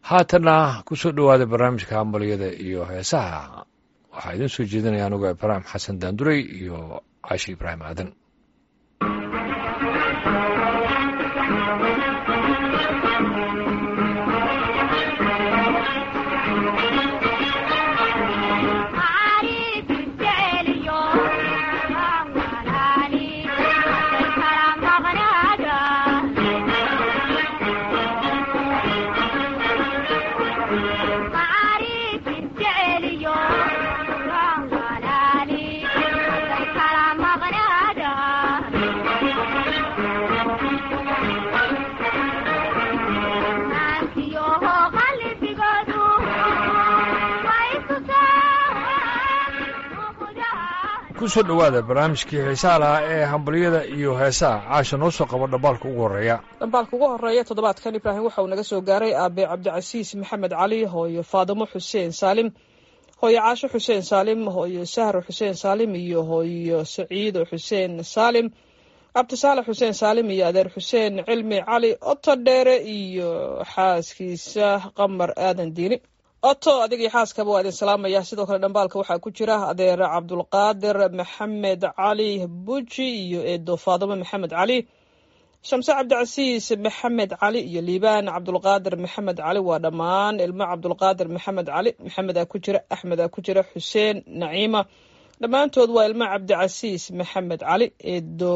haatanna kusoo dhowaada barnaamijka hambalyada iyo heesaha waxaa idiin soo jeedinaya anuga ibraahim xasan daanduray iyo caashi ibraahim aadan kusoo dhowaada barnaamijkii xiisaha lahaa ee hambalyada iyo heesaha caasha noo soo qabo dhambaalka ugu horreeya dhambaalka ugu horreeya toddobaadkan ibraahim waxa uu naga soo gaaray aabe cabdicasiis maxamed cali hooyo faadimo xuseen saalim hooyo caasho xuseen saalim hooyo sahro xuseen saalim iyo hooyo saciido xuseen saalim cabdisaalax xuseen saalim iyo adeer xuseen cilmi cali oto dheere iyo xaaskiisa qamar aadan diini oto adigii xaaskaba waa idin salaamaya sidoo kale dhambaalka waxaa ku jira adeer cabdulqaadir maxamed cali buji iyo eedo faadimo maxamed cali shamse cabdicasiis maxamed cali iyo liibaan cabdulqaadir maxamed cali waa dhammaan ilmo cabdulqaadir maxamed cali maxamedaa ku jira axmedaa ku jira xuseen naciima dhammaantood waa ilmo cabdicasiis maxamed cali eedo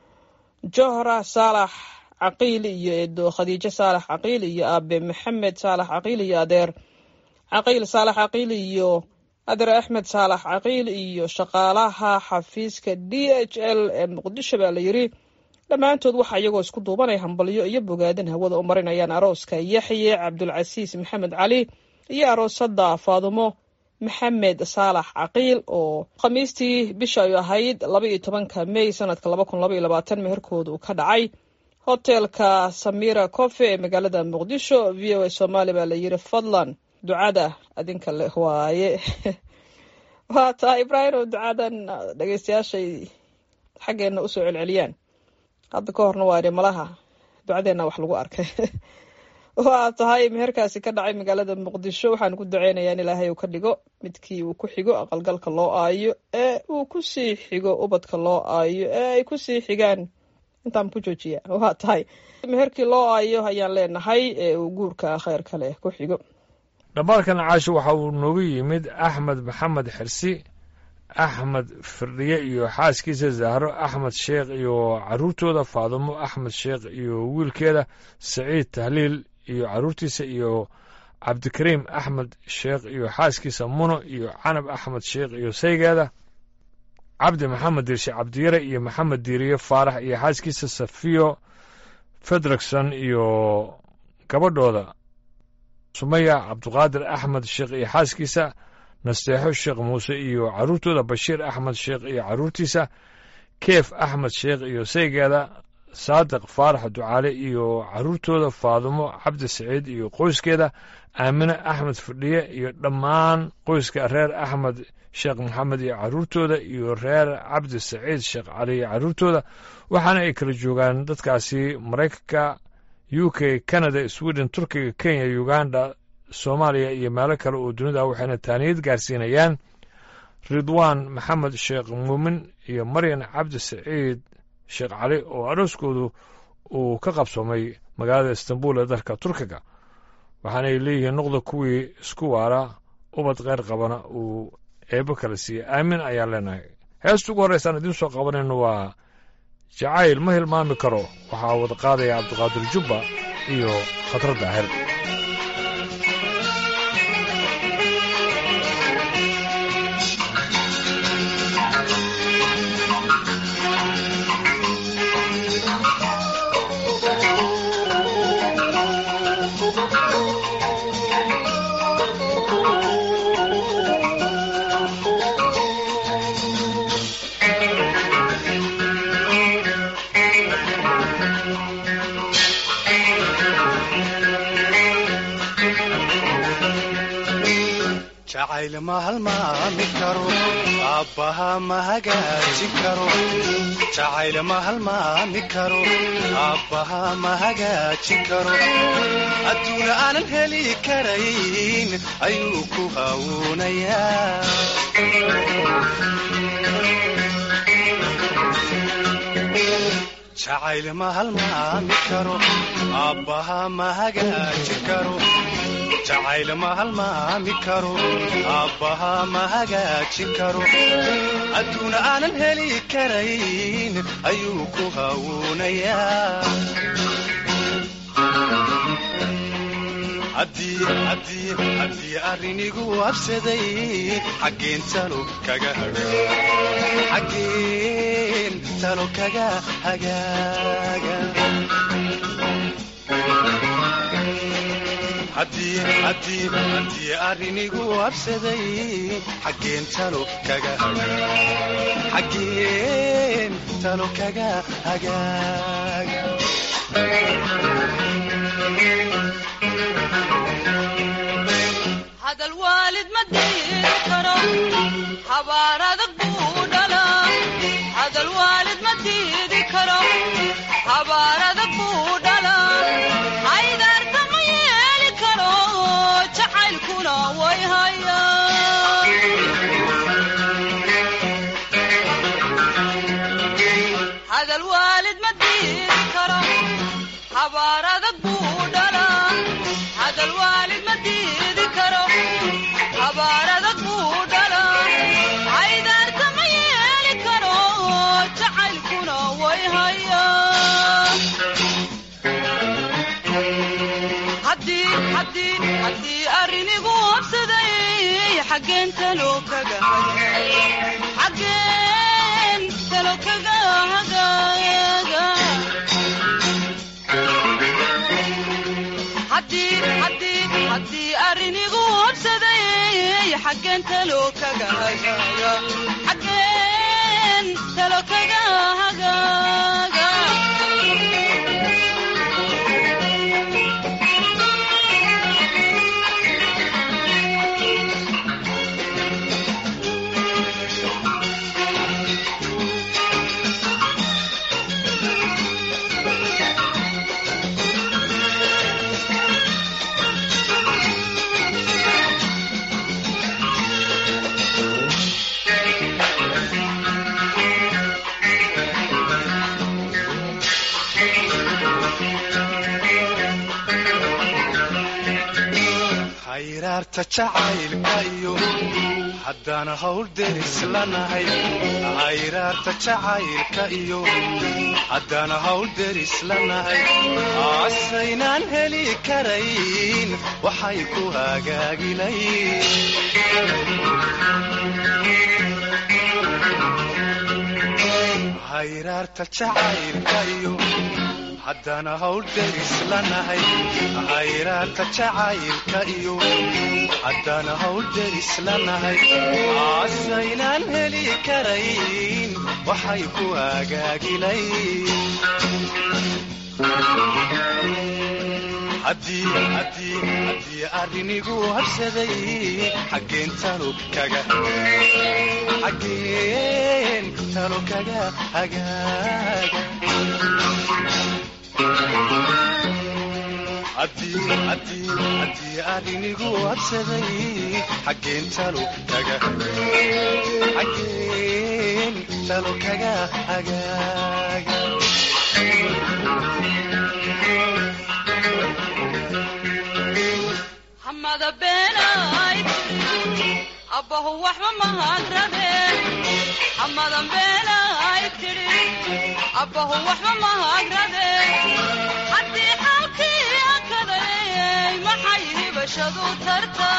johra saalax caqiili iyo eedo khadiijo saalax caqiili iyo aabe maxamed saalax caqiili iyo adeer caqiil saalax caqiil iyo adeer axmed saalax caqiil iyo shaqaalaha xafiiska d h l ee muqdisho baa la yiri dhammaantood waxaa iyagoo isku duubanay hambalyo iyo bogaadin hawada u marinayaan arooska yaxye cabdulcasiis maxamed cali iyo aroosada faadumo maxamed saalax caqiil oo khamiistii bisha ay ahayd laba iyo tobanka may sanadka laba kun laba iyo labaatan meherkooda uu ka dhacay hotelka samira cofe ee magaalada muqdisho v o a somaali baa la yiri fadlan ducada adinka leh waaye waa tahay ibraahim oo ducadan dhegeystayaashay xaggeena usoo celceliyaan hadda ka horna waa malaha ducadeenna wax lagu arkay waa tahay meherkaasi ka dhacay magaalada muqdisho waxaan ku duceynayaa in ilaahay uu ka dhigo midkii uu ku xigo aqalgalka loo aayo ee uu kusii xigo ubadka loo aayo ee ay kusii xigaan intaan ku joojiya waa tahay meherkii loo aayo ayaan leenahay ee uu guurka kheyr kale ku xigo dhambaalkan caasho waxa uu noogu yimid axmed maxamed xirsi axmed firdhiye iyo xaaskiisa zahro axmed sheekh iyo carruurtooda faadumo axmed sheekh iyo wiilkeeda saciid tahliil iyo carruurtiisa iyo cabdikariim axmed sheekh iyo xaaskiisa muno iyo canab axmed sheekh iyo saygeeda cabdi maxamed diirshe cabdiyare iyo maxamed diiriye faarax iyo xaaskiisa safiyo fedrikson iyo gabadhooda sumaya cabduqaadir axmed sheekh iyo xaaskiisa nasteexo sheekh muuse iyo carruurtooda bashiir axmed sheekh iyo carruurtiisa keef axmed sheekh iyo saygeeda saadiq faarax ducaale iyo carruurtooda faadumo cabdi saciid iyo qoyskeeda aamine axmed fadhiye iyo dhammaan qoyska reer axmed sheekh maxamed iyo carruurtooda iyo reer cabdi saciid sheekh cali iyo carruurtooda waxaana ay kala joogaan dadkaasi maraykanka u k canada sweden turkiga kenya uganda soomaaliya iyo meelo kale oo dunida waxayna taaniyad gaarsiinayaan ridwaan maxamed sheekh muumin iyo maryan cabdi saciid sheekh cali oo arooskoodu uu ka qabsoomay magaalada istanbul ee dalka turkiga waxaanay leeyihiin noqda kuwii isku waara ubad keyr qabana uu eebo kala siiyey aamin ayaan leenahay heesta ugu horreysaan idiin soo qabanayno waa jacayl ma hilmaami karo waxaa wada qaadaya cabdiqaadir jubba iyo khatar daahir Thank you. jacayl ma halmaami karo aabbaha ma hagaajin karo jacayl ma halmaami karo aabbaha ma hagaajin karo adduuna aanan heli karayn ayuu ku hawuunayaa jacayl ma halmaami karo aabbaha ma hagaajin karo jacayl ma halmaami karo aabbaha ma hagaajin karo adduuna aanan heli karayn ayuu ku hawuunayaa haddii arrinigu habsaday xaggeen talo kaga xaggeen talo kaga hagaaga haddii arrinigu habsaday xaggeen talo kaga xaggeen talo kaga hagaaga hadal waalid ma diiri karo habaar adag buu dhalaa hadal waalid ma diidi karo habaar adag buu dhalaa haydaarta ma yeeli karo jacaylkuna way haya hadal waalid ma diidi karo habaar adag buu dhalaa hadal waalid ma diidi karo habaar adag buu dhalaa haydaarta ma yeeli karo jacaylkuna way haya haddii arrinigu habsaday xaggeen talo kaga xaggeen talo kaga hagaaga haddii arrinigu habsaday xaggeen talo kaga hagaaga xaggeen talo kaga hagaaga hayraarta jacaylka iyo haddaan hawl deris lanahay hayraarta jacaylka iyo haddaan hawl deris lanahay asaynaan heli karayn waxay ku hagaagilayn hayraarta jacaylka iyo haddaan hawl deris lanahay hayraarta jacaylka iyo haddaan hawl deris lanahay asaynaan heli karayn waxay ku hagaagilayn haddii arrinigu habsaday xaggeen talo kaga xaggeen talo kaga hagaaga haddii arrinigu habsaday xaggeen talo kaga xaggeen talo kaga hagaaga hamada beenay tiri abbahu waxba mahagrabe hamadan beenay tiri abbahu waxba mahagrabe haddii xaalkii akaday maxay hibashadu tarta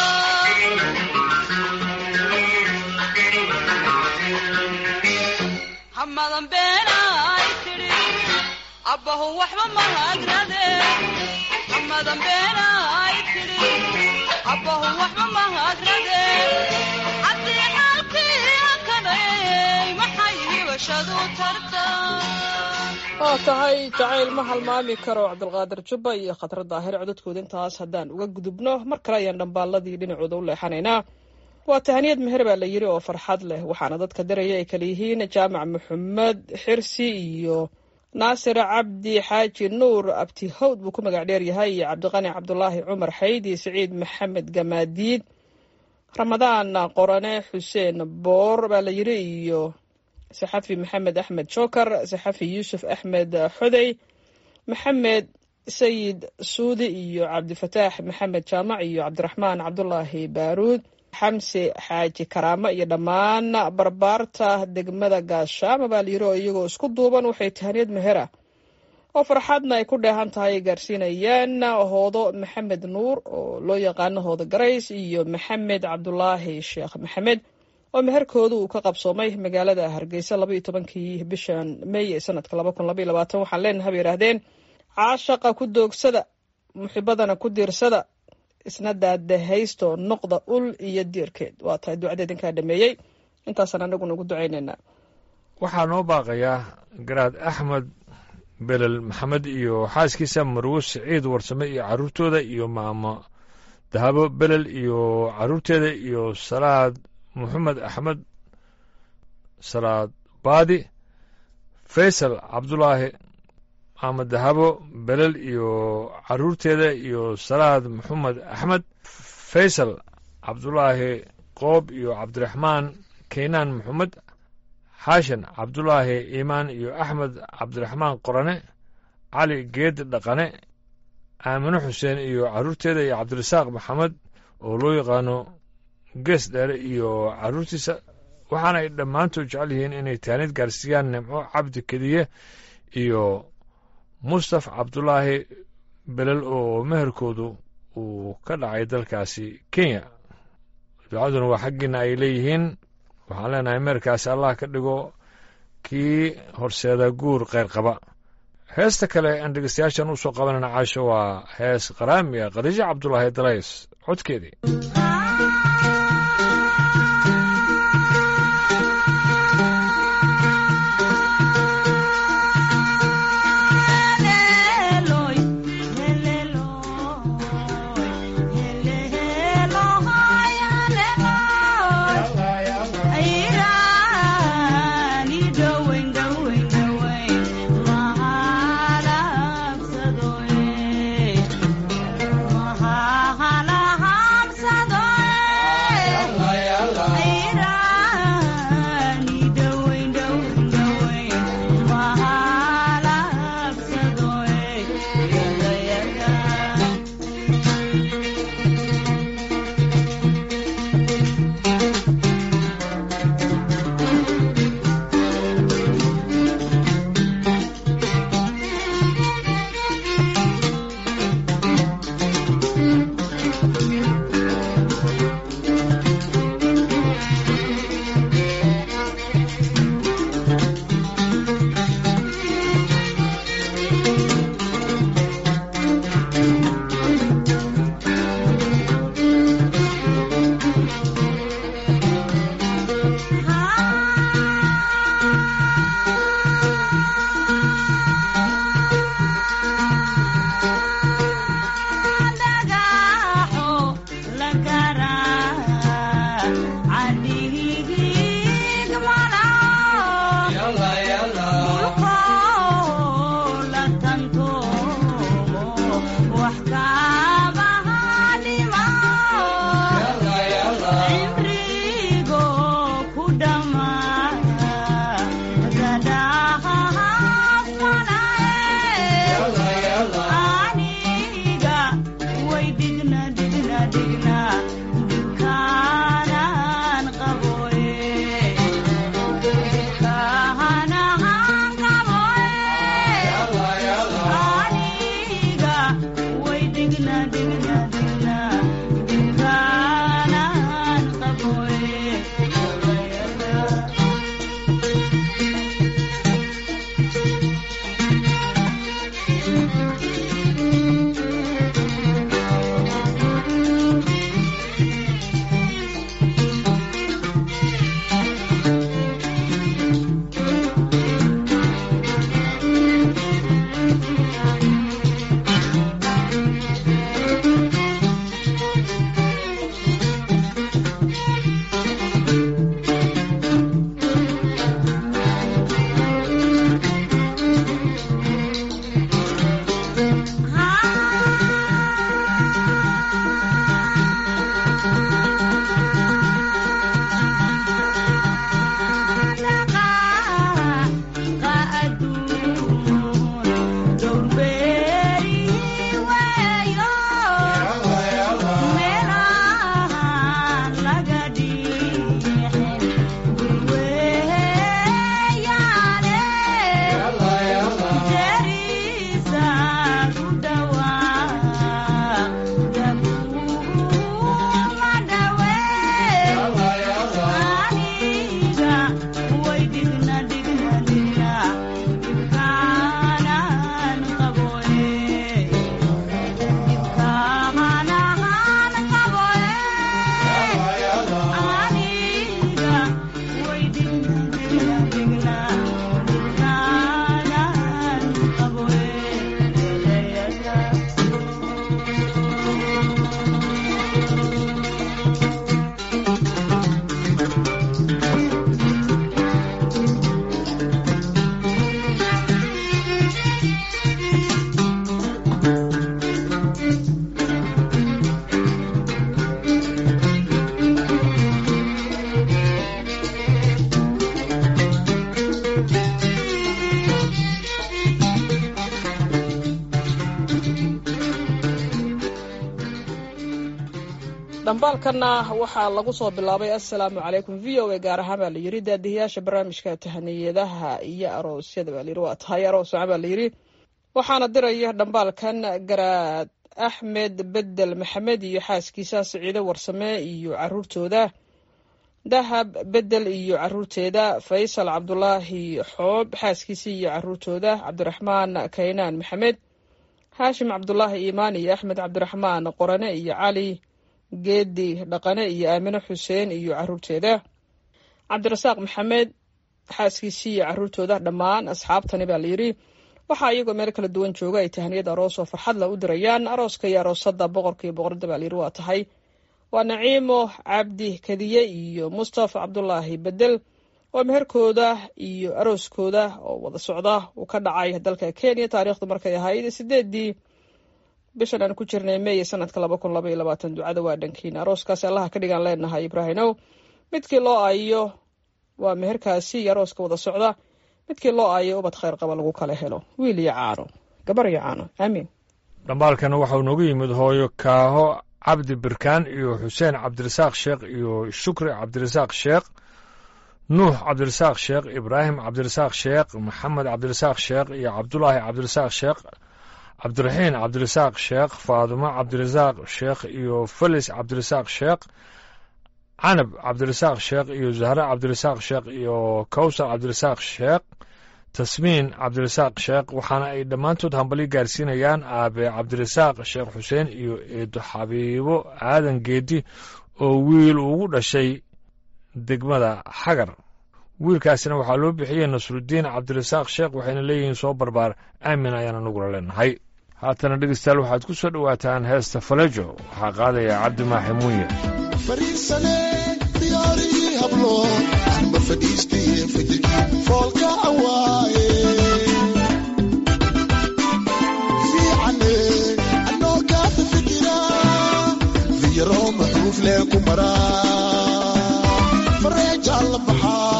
hamadan beenay tiri abbahu waxba mahagrade hamadan beenay tiri abbahu waxba mahagrade haddii xaalkii akaday maxay hibashadu tarta waa tahay jacayl ma halmaami karo cabdulqaadir jubba iyo khatar daahir codadkooda intaas haddaan uga gudubno mar kale ayaan dhambaaladii dhinacooda u leexanaynaa waa tahaniyad meher baa la yiri oo farxad leh waxaana dadka diraya ay kala yihiin jaamac maxamed xirsi iyo naasir cabdi xaaji nuur abti hawd buu ku magac dheer yahay iyo cabdiqani cabdulaahi cumar xayd iyo siciid maxamed gamaadiid ramadaan qorane xuseen boor baa la yiri iyo saxafi maxamed axmed joker saxafi yuusuf axmed xodey maxamed sayid suudi iyo cabdifataax maxamed jaamac iyo cabdiraxmaan cabdulaahi baaruud xamse xaaji karaamo iyo dhammaan barbaarta degmada gaashaama baa layiri oo iyagoo isku duuban waxay tahaniyad mehera oo farxadna ay ku dheehan tahay ay gaarsiinayaan hoodo maxamed nuur oo loo yaqaano hoodo garays iyo maxamed cabdulaahi sheekh maxamed oo meherkooda uu ka qabsoomay magaalada hargeysa laba iyo tobankii bishan may ee sanadka laba kun labaiyo labaatan waxaan leenahay bay yidhaahdeen caashaqa ku doogsada muxibadana ku diirsada isna daadahaysto noqda ul iyo diirkeed waa tahay ducada idinkaa dhameeyey intaasaan anaguna ugu ducaynaynaa waxaa noo baaqayaa garaad axmed belel maxamed iyo xaaskiisa marwo siciid warsame iyo carruurtooda iyo maamo dahabo belel iyo carruurteeda iyo salaad moxamed axmed salaad baadi faysal cabdulaahi maamo dahabo belel iyo carruurteeda iyo salaad moxamed axmed faysal cabdulaahi qoob iyo cabdiraxmaan keynaan moxamed xaashan cabdulaahi iimaan iyo axmed cabdiraxmaan qorane cali geed dhaqane aamino xuseen iyo carruurteeda iyo cabdirasaaq maxamed oo loo yaqaano gees dheere iyo carruurtiisa waxaana ay dhammaantood jecel yihiin inay taanid gaarsiiyaan nimco cabdi kediye iyo mustaf cabdulaahi belel oo meherkoodu uu ka dhacay dalkaasi kenya ducaduna waa xaggiina ay leeyihiin waxaan leenahay meerkaasi allah ka dhigo kii horseeda guur kheyr qaba heesta kale aan dhegeystayaashan u soo qabanayna caasho waa hees qaraami ah khadiijo cabdulaahi dalays codkeedii Mahalahamsadoy dhambaalkanna waxaa lagu soo bilaabay assalaamu calaykum v o a gaar ahaan baa layidhi daadihiyaasha barnaamijka tahaniyadaha iyo aroosyada baa layidhi waa tahay arooswaca baa layidhi waxaana diraya dhambaalkan garaad axmed bedel maxamed iyo xaaskiisa siciido warsame iyo caruurtooda dahab bedel iyo caruurteeda faysal cabdulaahi xoob xaaskiisa iyo caruurtooda cabdiraxmaan kaynaan maxamed haashim cabdulaahi iimaan iyo axmed cabdiraxmaan qorane iyo cali geedi dhaqane iyo aamine xuseen iyo caruurteeda cabdirasaaq maxamed xaaskiisii iyo caruurtooda dhammaan asxaabtani baa layidhi waxaa iyagoo meel kala duwan jooga ay tahaniyad aroos oo farxad la u dirayaan arooska iyo aroosada boqorka iyo boqorada baa layidhi waa tahay waa naciimo cabdi kadiye iyo mustafa cabdulaahi bedel oo meherkooda iyo arooskooda oo wada socda uu ka dhacay dalka kenya taariikhdu markay ahayd sideedii bishan aan ku jirnay meeye sanadka laba kun laba iyo labaatan ducada waa dhankiina arooskaasi allaha ka dhigaan leenahay ibraahimow midkii loo aayo waa meherkaasi iyo arooska wada socda midkii loo aayo ubad khayr qaba lagu kala helo wiil iyo caano gabar iyo caano aamiin dhambaalkan waxau noogu yimid hooyo kaaho cabdi birkaan iyo xuseen cabdirasaaq sheekh iyo shukri cabdirasaaq sheekh nuux cabdirasaaq sheekh ibraahim cabdirasaaq sheekh maxamed cabdirasaaq sheekh iyo cabdulaahi cabdirasaaq sheekh cabdiraxiin cabdirasaaq sheekh faadumo cabdirasaaq sheekh iyo felis cabdirasaaq sheekh canab cabdirasaaq sheekh iyo zahre cabdirasaaq sheekh iyo kawsar cabdirasaaq sheekh tasmiin cabdirasaaq sheekh waxaana ay dhammaantood hambali gaarsiinayaan aabe cabdirasaaq sheekh xuseen iyo eedo xabiibo aadan geedi oo wiil ugu dhashay degmada xagar wiilkaasina waxaa loo bixiyey nasrudiin cabdirasaaq sheekh waxayna leeyihiin soo barbaar aamin ayaana nagula leenahay haatana dhegeystayaal waxaad ku soo dhowaataan heesta falejo waxaa qaadaya cabdi maaxi muuye fariisane diyaarigii hablo anba fadhiistaye fajirkii foolka awaaye fiicane anoo kaata fikira fiyaroo maxuuf lee ku maraa fareejaa la baxaa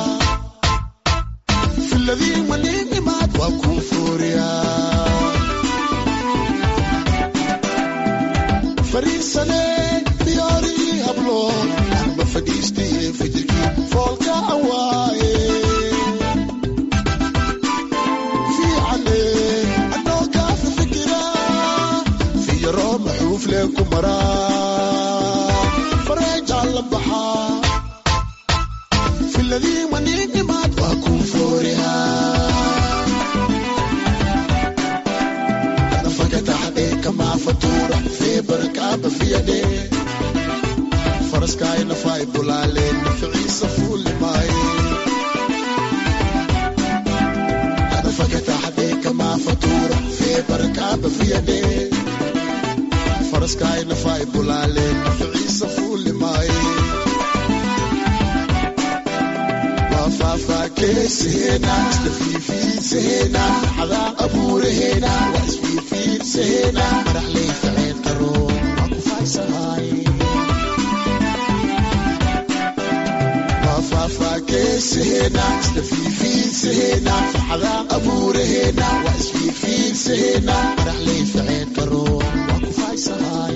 filadii maniin imaad waa kuu fooriyaa fariisane diyaarigii hablo anba fadhiistaye fajirkii foolka awaaye fiicane anoo kaata fikira fiyaroo maxuuf lee ku maraa fareejaa la baxaa filadii maniin imaad waa kuu fooriyaa nafakataxdee kamaa fatuura fee barakaaba fiyadhe faraskaay nafaay bulaaleen naficiisa fuulimaaye nafakataxdee kamaa fatuura fee barakaaba fiyadhe faraskaay nafaay bulaaleen naficiisa fuulimaaye faafaakeesaheenaa islafiifiinsaheenaa xadaa abuuraheenaa waa isfiifiinsaheenaa madaxley faceen qaro waa ku faaysahaay faafaakeesaheenaa islafiifiinsaheenaa xadaa abuuraheenaa waa isfiifiinsaheenaa madaxley faceen qaro waa ku faaysahaay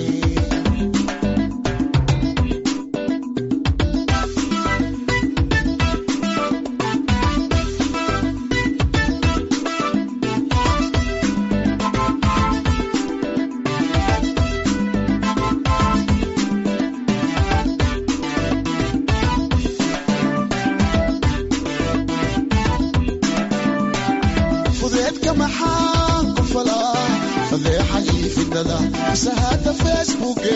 fudeedka maxaa ku falaa fadeexa iyo fidnada mise hadda facebooke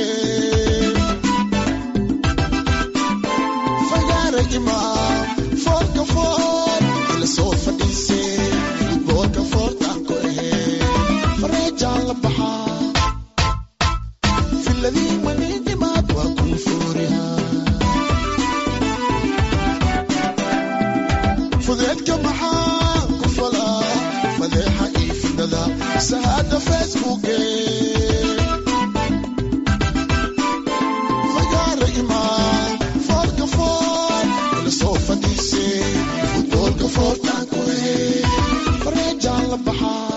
fagaara imaa foolka fool ila soo fadhiisee futboolka foortaan ku ahee fareejaan la baxaa filadii maniinimaad foortaan ku lahee fareejaan la baxaa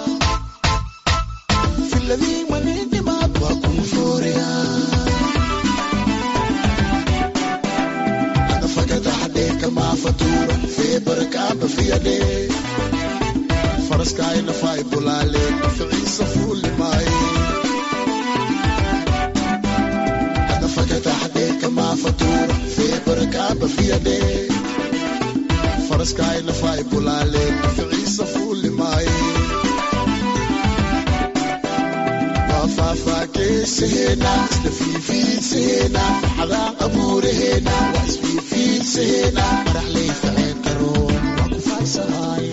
filadii maniidhimaad waa kuu foorayaan kama fatura feber kaba fiyade faraska ina fay bulale ficiisa fuli mai ada fakata hade kama fatura feber kaba fiyade faraska ina fay bulale ficiisa fuli mai faafaakeesahena isla fiifiidsahena xadaan abuurahena waa isfiifiidsahena madaxlay faceen qaroon waa ku faarsahay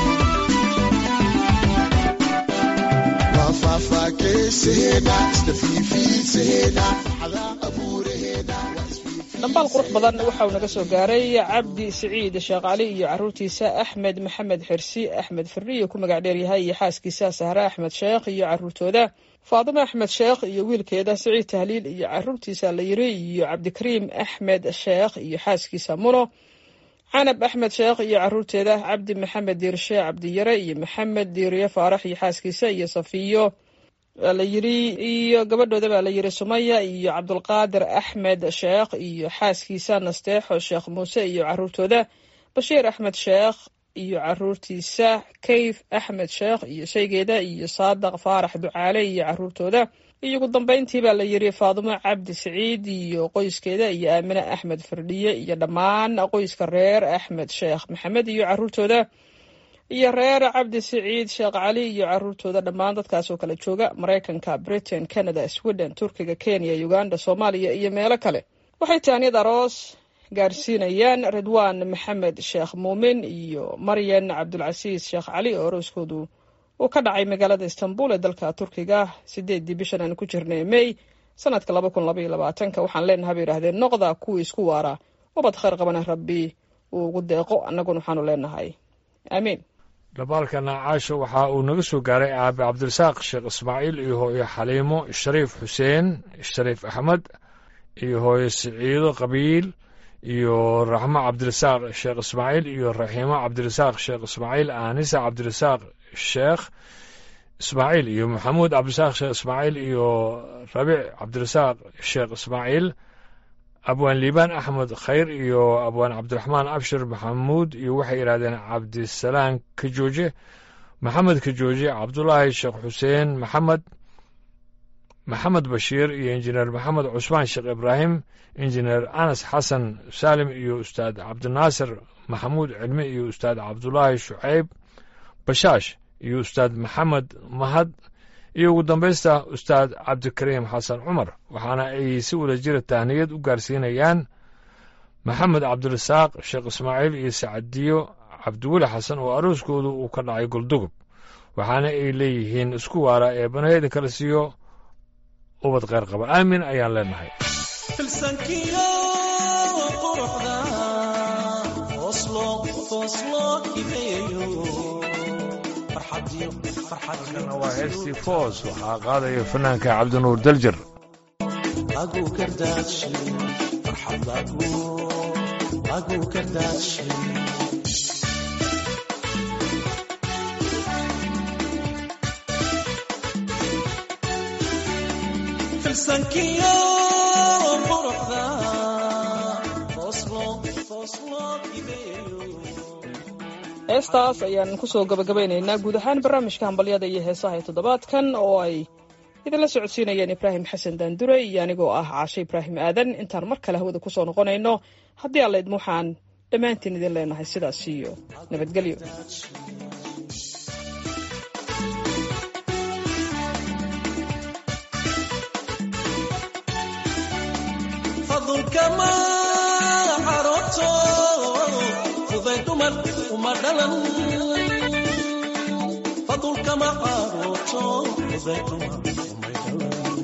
waa faafaakeesahena isla fiifiidsahena xadaan abuurahena waa dhambaal qurux badan waxa uu naga soo gaaray cabdi siciid sheekh cali iyo caruurtiisa axmed maxamed xirsi axmed firiyo ku magac dheeryahay iyo xaaskiisa sahre axmed sheekh iyo caruurtooda faadimo axmed sheekh iyo wiilkeeda siciid tahliil iyo caruurtiisa la yiri iyo cabdikariim axmed sheekh iyo xaaskiisa muno canab axmed sheekh iyo caruurteeda cabdi maxamed diirshe cabdiyare iyo maxamed diiriye faarax iyo xaaskiisa iyo safiyo la yiri iyo gabadhooda baa la yiri sumaya iyo cabdulqaadir axmed sheekh iyo xaaskiisa nasteexo sheekh muuse iyo caruurtooda bashiir axmed sheekh iyo caruurtiisa kayf axmed sheekh iyo shaygeeda iyo saadaq faarax ducaale iyo caruurtooda iyo ugu dambeyntii baa la yiri faadimo cabdi siciid iyo qoyskeeda iyo aamine axmed firdhiye iyo dhammaan qoyska reer axmed sheekh maxamed iyo caruurtooda iyo reer cabdi siciid sheekh cali iyo caruurtooda dhammaan dadkaas oo kala jooga maraykanka britain canada sweden turkiga kenya uganda soomaaliya iyo meelo kale waxay taaniyad aroos gaarsiinayaan ridwaan maxamed sheekh muumin iyo maryan cabdulcasiis sheekh cali oo arooskoodu uu ka dhacay magaalada istanbul ee dalka turkiga sideedii bishan aan ku jirnay may sanadka laba kun labaiyo labaatanka waxaan leenahay bay yidhahdeen noqda kuwii isku waara ubad khayr qabana rabbi uu ugu deeqo annaguna waxaanu leenahay aamiin dhabaalkana caasho waxa uu naga soo gaaray aabe cabdirasaaq sheekh ismaaciil iyo hooyo xaliimo shariif xuseen shariif axmed iyo hooyo siciido qabiil iyo raxmo cabdirasaaq sheekh ismaaciil iyo raxiimo cabdirasaaq sheekh ismaaciil aanisa cabdirasaaq sheekh ismaaciil iyo maxamuud cabdirasaaq sheekh ismaaciil iyo rabiic cabdirasaaq sheekh ismaaciil abwaan liibaan axmed khayr iyo abwaan cabdiraxmaan abshir maxamuud iyo waxay yidhahdeen cabdisalaan kajooje maxamed kajooje cabdulaahi sheekh xuseen maxamed maxamed bashiir iyo injineer maxamed cusmaan sheekh ibraahim injineer anas xasan saalim iyo ustaad cabdinaasir maxamuud cilmi iyo ustaad cabdulaahi shucayb bashaash iyo ustaad maxamed mahad iyo ugu dambaysta ustaad cabdikariim xasan cumar waxaana ay si wada jira tahniyad u gaarsiinayaan maxamed cabdirasaaq sheekh ismaaciil iyo sacadiyo cabdiweli xasan oo arooskoodu uu ka dhacay goldugub waxaana ay leeyihiin isku waara ee banaheedin kala siiyo ubad kheyr qaba aamin ayaan leenahay filsankiyo quruxda oslo oslo hibeeyo farxadiyo kana waa heestii foos waxaa qaadaya fanaanka cabdinuur daljar lagu kardaadshe farxad lagu lagu kardaadshe filsankiyo quruxda oslo oslo hibeeyo heestaas ayaan kusoo gabagabaynaynaa guud ahaan barnaamijka hambalyada iyo heesaha ee toddobaadkan oo ay idinla socodsiinayeen ibraahim xasan daandure iyo anigoo ah caashe ibraahim aadan intaan mar kale hawada kusoo noqonayno haddii alla idma waxaan dhammaantiin idin leenahay sidaas iyo nabadgelyo fadulkama xaroto fuday dumar uma dhalan fadulkama xaroto fuday dumar umay dhalan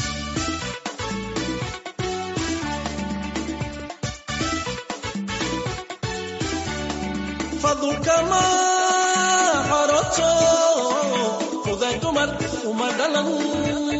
fadulkama xaroto fuday dumar uma dhalan